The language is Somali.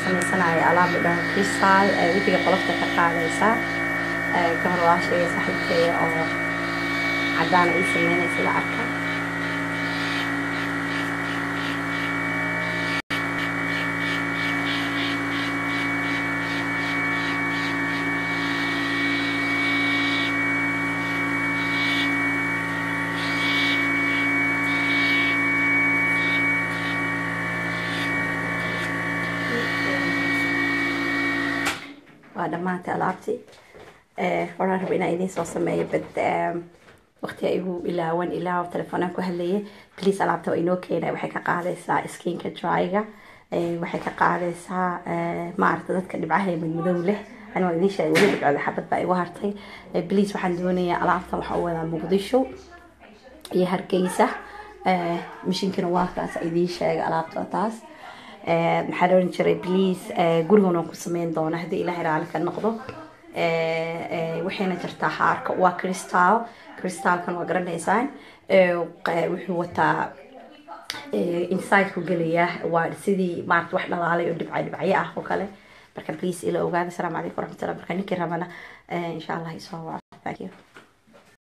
sameysanayo alaab la dhaho crystal wejiga qolofta ka qaadaysa gabar walaashayga saaxiibkeeya oo caddaana ii sameynaysa la arka waa dhammaantay alaabtii waxaan raba inaan idiin soo sameeyo bad waqtiga igu ilaawan ilaa telefoonaan ku hadlayay please alaabta waa inoo keenaya waxay ka qaadaysaa skinka dryga waxay ka qaadaysaa maaragta dadka dhibcaha ee madmadow leh ani waa idiin sheegay weli dhibcooda xabad baa igu hartay please waxaan doonayaa alaabtan waxaa u wadaa muqdisho iyo hargeysa mishinkana waa kaas idiin sheegay alaabta taas maxaa oran jiray please gurigana ku sameyn doona haddii ilaahay raali ka noqdo waxayna jirtaa haarka waa crystal crystalkan waa garanaysaan wuxuu wataa inside ku gelaya waa sidii maarata wax dhalaalay oo dhibca dhibcyo ah oo kale marka please ila ogaada asalaamu calaykum waraxmatullahi marka ninkii rabana insha allah isoo waco thank you